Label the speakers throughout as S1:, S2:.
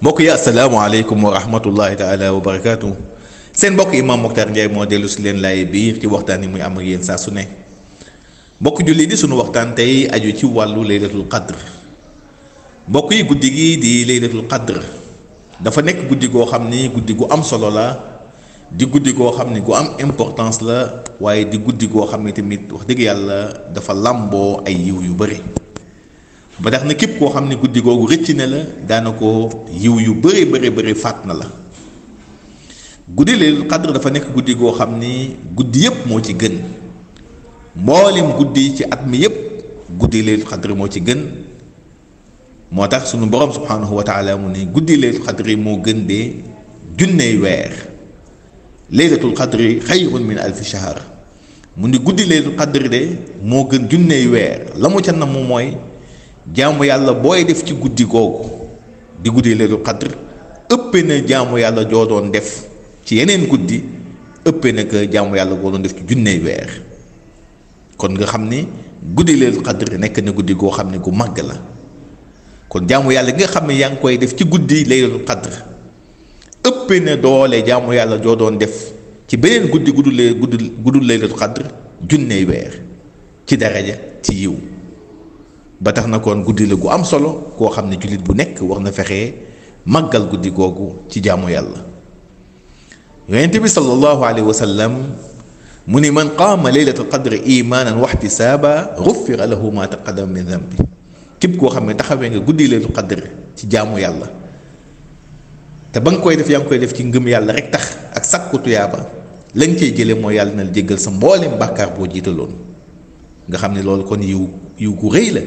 S1: mbokk yi asalaamaaleykum wa rahmatullahi taala wa barakaatu seen mbokk imam Mokhtar Ndiaye moo dellu si leen laay biir ci waxtaan yi muy am ak yéen saa su ne mbokk julli di sunu waxtaan tey aju ci wàllu laylatul qadr mbokk yi guddi gi di laylatul qadr dafa nekk guddi goo xam ni guddi gu am solo la di guddi goo xam ni gu am importance la waaye di guddi goo xam ne tamit wax dëgg yàlla dafa làmboo ay yiw yu bëri ba tax na képp koo xam ne guddi googu rëcc na la daana ko yiw yu bëri bëri bëri faat na la guddi laylatul qadr dafa nekk guddi goo xam ni guddi yépp moo ci gën mboolem guddi ci at mi yépp guddi laylatul qadr moo ci gën moo tax sunu borom subhanahu wa taala mu ne guddi laylatul qadri moo gën de junney weer laylatul qadri xayrun min alfi shahr mu ni guddi laylatul qadri de moo gën junney weer la mu ca nam mooy jaamu yàlla booy def ci guddi googu di guddi laylatul qadr ëppee na jaamu yàlla joo doon def ci yeneen guddi ëppee na ko jaamu yàlla goo doon def ci junney weer kon nga xam ni guddi laylatul qadr nekk na guddi goo xam ne gu màgg la kon jaamu yàlla gi nga xam ne yaa ngi koy def ci guddi laylatul qadr ëppee na doole jaamu yàlla joo doon def ci beneen guddi guddul guddul guddul laylatul qadr junney weer ci daraja ci yiw ba tax na kon guddi la gu am solo koo xam ne jullit bu nekk war na fexee màggal guddi googu ci jaamu yàlla yonente bi sallallahu alayhi wa sallam mu ni man qaama laylatul qadri imaanan wa ihtisaaba gufira lahu ma taqaddama min dambi képp koo xam ne taxawee nga guddi laylatul qadr ci jaamu yàlla te ba nga koy def yaa ngi koy def ci ngëm yàlla rek tax ak sakku tuyaaba la nga cey jële mooy yàlla na la jéggal sa mboolem bàkkaar boo jiitaloon nga xam ne loolu kon yiw yiw gu rëy la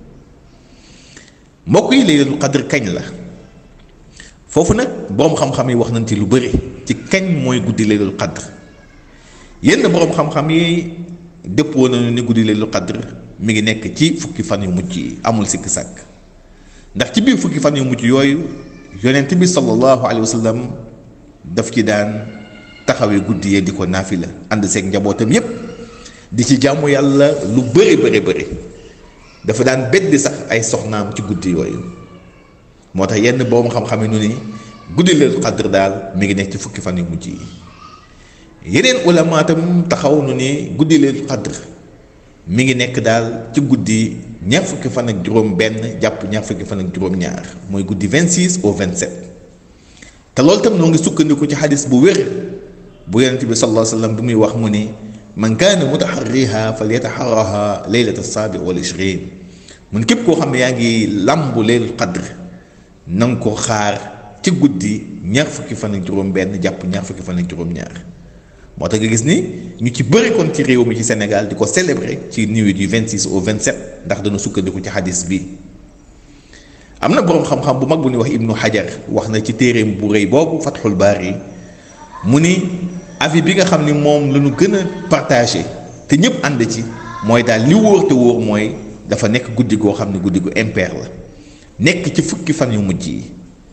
S1: mbokk yi laylatul qadr kañ la foofu nag boroom xam-xam yi wax nañ ci lu bëri ci kañ mooy guddi laylatul qadr yenn boroom xam-xam yi dëppoo nañu ni guddi laylatul qadr mi ngi nekk ci fukki fan yu mujj yi amul sikki sàkk ndax ci biir fukki fan yu mujj yooyu yonent bi sallallahu alayhi wa sallam daf ci daan taxawee guddi yee di ko naafila ànd seeg njabootam yépp di ci jàmmu yàlla lu bëri bëri bëri dafa daan beddi sax ay soxnaam ci guddi yooyu moo tax yenn boroom xam-xam yi nu ni guddi laylatul qadr daal mi ngi nekk ci fukki fan yu mujj yi yeneen ulama tam taxaw nu ni guddi laylatul qadr mi ngi nekk daal ci guddi ñaar fukki fan ak juróom benn jàpp ñaar fukki fan ak juróom ñaar mooy guddi 26 au 27 te loolu tam noo ngi sukkandiku ci xadis bu wér bu yonent bi sallallahu alayhi wa sallam bi muy wax mu ni man kaana mutaxarriha falyataxarraha leylata saabi wal ishrin mun képp koo xam ne yaa ngi làmbu laylatul qadr na nga ko xaar ci guddi ñaar fukki fan ak juróom benn jàpp ñaar fukki fan ak juróom ñaar moo tax nga gis ni ñu ci bëri kon ci réew mi ci Sénégal di ko célébrer ci nuit du 26 au 27 ndax dana sukkandiku ci xadis bi am na boroom xam-xam bu mag bu ñuy wax Ibnu Hajar wax na ci téereem bu rëy boobu Fathul Baari mu ni avis bi nga xam ni moom la ñu gën a partagé te ñëpp ànd ci mooy daal li wóor te wóor mooy dafa nekk guddi goo xam ne guddi gu impair la nekk ci fukki fan yu mujj yi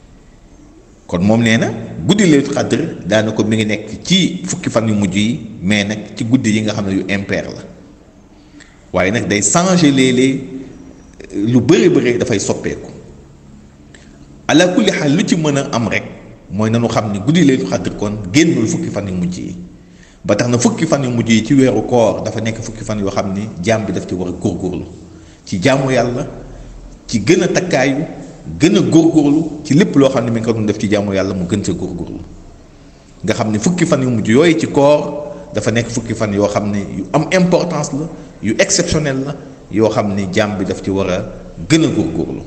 S1: kon moom nee na guddi laylatul qadr daana ko mi ngi nekk ci fukki fan yu mujj yi mais nag ci guddi yi nga xam ne yu impair la waaye nag day changer léeg-léeg lu bëri bëri dafay soppeeku ala kulli xaal lu ci mën a am rek mooy nanu xam ne guddi laylatul qadr kon génnul fukki fan yu mujj yi ba tax na fukki fan yu mujj yi ci weeru koor dafa nekk fukki fan yoo xam ni jaam bi daf ci war a góorgóorlu ci jaamu yàlla ci gën a takkaayu gën a góorgóorlu ci lépp loo xam ne mi ngi ko doon def ci jaamu yàlla mu gën sa góorgóorlu nga xam ne fukki fan yu mujj yooyu ci koor dafa nekk fukki fan yoo xam ne yu am importance la yu exceptionnel la yoo xam ne jaam bi daf ci war a gën a góorgóorlu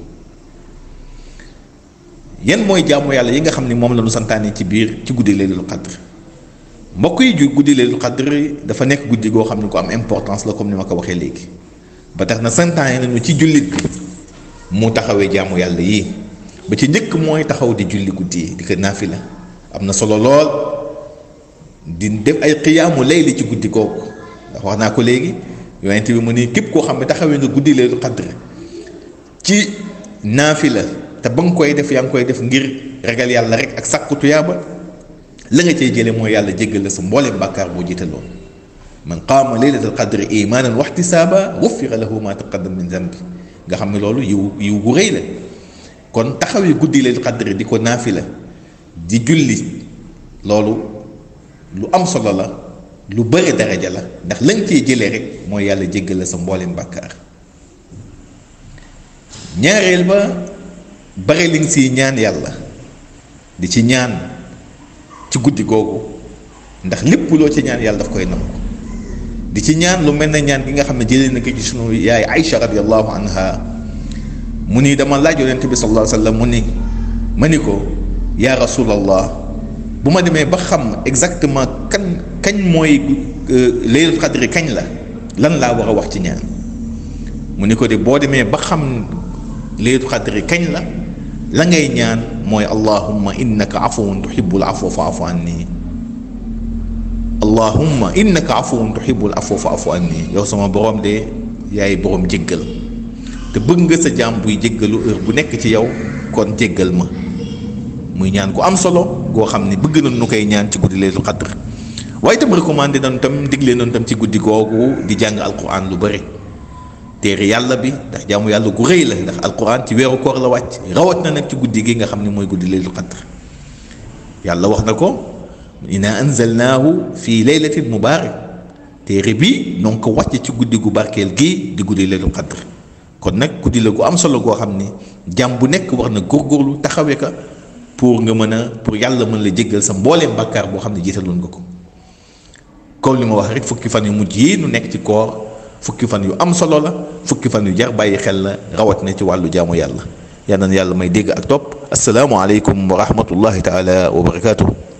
S1: yan mooy jaamu yàlla yi nga xam ne moom la ñu santaane ci biir ci guddi laylatul qadr mbokk yi ju guddi laylatul qadr dafa nekk guddi goo xam ne ko am importance la comme ni ma ko waxee léegi ba tax na santaane nañu ci jullit bi mu taxawee jaamu yàlla yii ba ci njëkk mooy taxaw di julli guddi yi di ko naafila am na solo lool di def ay xiyaamu layli ci guddi kooku ndax wax naa ko léegi yonent bi mu ni képp koo xam ne taxawee nga guddi laylatul qadr ci naafila te ba nga koy def yaa ngi koy def ngir ragal yàlla rek ak sàkku tuyaaba la nga cey jële mooy yàlla jéggal la sa mbooleem bàkkaar boo jiitaloon man qaama laylatal qadri imaanan wa ihtisaaba gufira lahu ma taqaddama min zanbi nga xam ne loolu yiw yiw gu rëy la kon taxawee guddi laylatul qadr di ko naafila di julli loolu lu am solo la lu bëri daraja la ndax lañ cee jëlee rek mooy yàlla jéggal la sa mbooleem bàkkaar ñaareel ba bare li nga siy ñaan yàlla di ci ñaan ci guddi googu ndax lépp loo ci ñaan yàlla daf koy nangu di ci ñaan lu mel ne ñaan gi nga xam ne jëlee na ko ci sunu yaay Aïcha radiallahu anha mu ni dama laaj yonent bi sallallahu alayhi wa sallam mu ni ma ni ko yaa rasulallah bu ma demee ba xam exactement kan kañ mooy laylatul qadri kañ la lan laa war a wax ci ñaan mu ni ko de boo demee ba xam laylatul qadri kañ la la ngay ñaan mooy allahumma innaka afuwun tuhibbul afwa fa'fu anni allahumma innaka afuwun tuhibbul afwa fa'fu anni yow sama borom de yaay borom jéggal te bëgg nga sa jaam buy jéggalu heure bu nekk ci yow kon jéggal ma muy ñaan ku am solo goo xam ne bëgg nañ nu koy ñaan ci guddi laylatul qadr waaye itam recommandé nañ tam digle nañ tam ci guddi googu di jàng alquran lu bëri téere yàlla bi ndax jaamu yàlla gu rëy la ndax alquran ci weeru koor la wàcc rawat na nag ci guddi gi nga xam ne mooy guddi laylatul qadr yàlla wax na ko inna anzalnaahu fi laylatin mubarak téere bi noo ngi ko wàcc ci guddi gu barkeel gii di guddi laylatul qadr kon nag guddi la gu am solo goo xam ni jàmm bu nekk war na góorgóorlu taxawee ka pour nga mën a pour yàlla mën la jéggal sa mbooleem bàkkaar boo xam ne jiitaloon nga ko comme li ma wax rek fukki fan yu mujj yi nu nekk ci koor fukki fan yu am solo la fukki fan yu jar bàyyi xel la rawat na ci wàllu jaamu yàlla yal na yàlla may dégg ak topp asalaamualeykum wa rahmatullahi taala wa barakaatu.